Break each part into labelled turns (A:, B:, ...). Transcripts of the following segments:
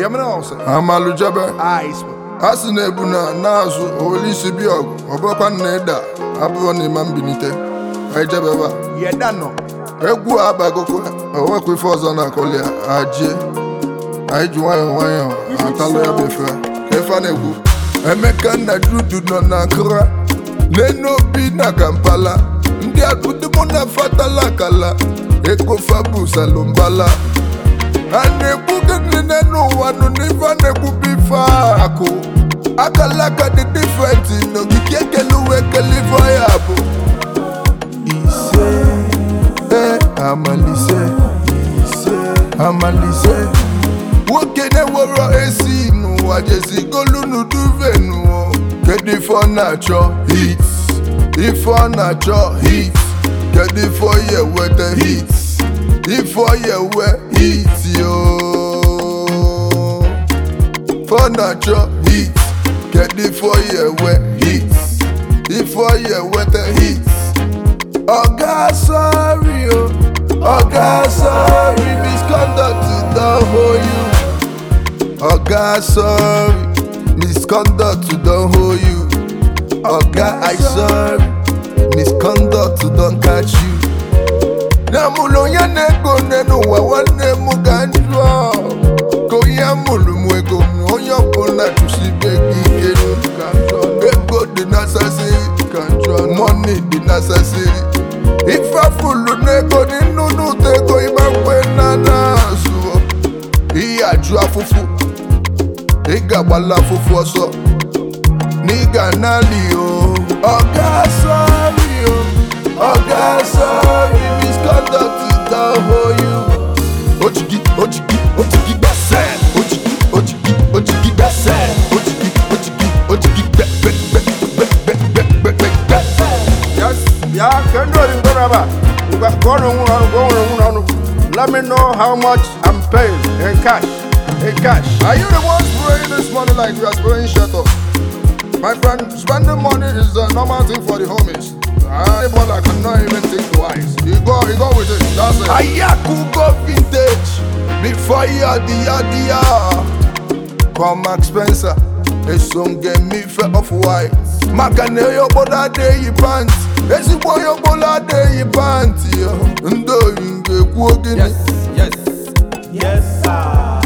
A: hear me now, sir?
B: amalụjebe
A: Ice.
B: a sị na ebu na na-azụ olisi bi ọgụ ọ bụrụkwa na ịda abụrụ na ịma mbilite ejebeba
A: Yeah, that no.
B: egwu a abagokwa onwekwa ife ọzọ na-akọli ya ajie anyị ji nwayọọ nwayọọ atalụ ya bụ efe ka ife a na-egwu emeka na dudu nọ na nkra n'enu obi na kampala ndị akụdị mụ na fatala akala ekofa bụ salombala a na-ekwu gịnị n'enu ụwa nụ n'ife a na-ekwu bụ ife akụ akala aka dị difrenti n'ogige ekele uwe ekele ife ya bụ ise e amalise ise amalise nwoke na-ewero esi n'ụwa jezigolu n'uduvenu kedu ife ọ na-achọ hit ife ọ na-achọ hit kedu ife ọ ya eweta hit ife ọ ya ewe hit yo ife ọ na-achọ hit kedu ife ọ ya ewe hit ife ọ ya eweta hit Oga sorry o, Oga sorry misconduct don hold you. Oga sorry misconduct don hold you. Oga I sorry misconduct don catch you. Na mụlụ onye na-ego n'elu ụwa nwanne m ga njụọ ka onye mụrụ m ego m onye ọbụla chụsibe gị ike nụ ka njụọ ego dị necessary ka njụọ money dị necessary ife afụlụ n'ego n'inu n'ụtọ ego ịgba mgbe na na-azụ ihe ajụ afụfụ ị ga-agbala afụfụ ọsọ na ị ga nali o ọga sọrị o ọga sọrị misconduct don hold you ojigi ojigi ojigi gbẹsẹ ojigi ojigi ojigi gbẹsẹ ojigi ojigi ojigi gbẹgbẹgbẹgbẹgbẹgbẹgbẹ.
A: Yes. Yeah, can do it. Go rubber. You got go on, go on, go on, go on. Let me know how much I'm paying in cash. In cash.
B: Are you the one spraying this money like you are spraying shuttle? My friend, spending money is a normal thing for the homies. Anybody that cannot even think twice. You go, you go with it. That's it. Ayaku go vintage before you are the idea. Come Mark Spencer, a song get me fair off white. Makane yo boda de yi pants. Ezigbo yo bola de yi pants yo. Ndo yinge kwu gini.
A: yes. Yes, sir.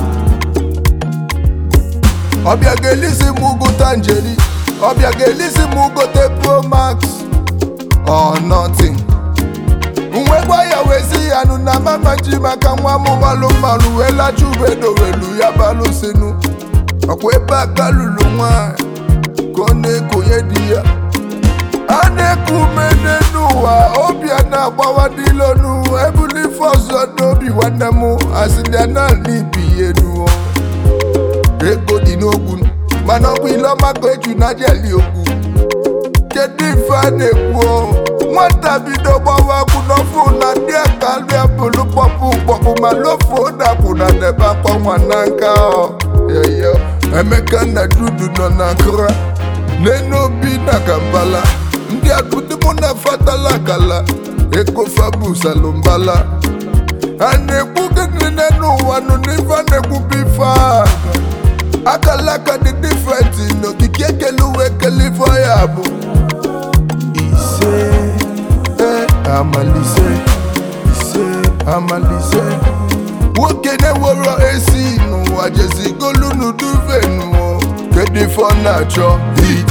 B: ọbịa ga-elisi m gote njeri ọbịa ga-elisi m gote pro max or nothing nwekwa ya wezi ya nụ na mama ji maka nwa m malụ mmalụ wee lacha ubedo welu ya balụ sinu ọkwa ebe aka lụrụ nwanyị ka ọ na-ekonye di ya a na-eku ume n'ụwa obi a na-agbawa n'ilonu ebuli ife ọzọ n'obi nwanne m asịrịa na ala ibi ya enuo ego dị n'okwu mana ọ bụ ile ọma ka eju na jeli okwu kedu ife a na-ekwu o? nwata bido gbawa akwụ n'ofu na ndị akalịa bụlụ kpọpụ kpọpụ ma lofuo dapụ na debe akwa nwa na nka ọ yeyo emeka na dudu nọ na nkra n'enu obi na kampala ndị akụdị mụ na fatala akala ekofa bụ salombala a na-ekwu gịnị n'elu ụwa nụ n'ife a na-ekwu bụ ife a akalaka dị difrenti n'okike ekele uwe ekele ife ya bụ ise e amalise ise amalise nwoke na-ewero esi n'ụwa jezigolu n'uduvenu kedu ife ọ na-achọ hit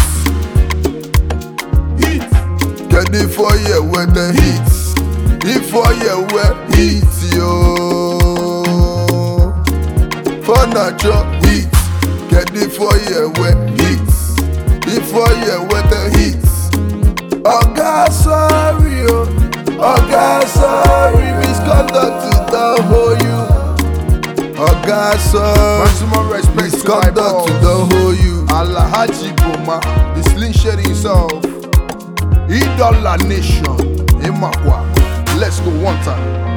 B: hit kedu ife ọ ya eweta hit ife ọ ya ewe hit yo ife ọ na-achọ hit kedu ife ọ ya ewe hit ife ọ ya eweta hit ọga sorry o ọga sorry misconduct don hold you ọga sorry
A: Maximum respect to my
B: misconduct
A: boss.
B: don hold you.
A: Alhaji Boma, the sling shady himself. Idola Nation, Imakwa. Let's go one time.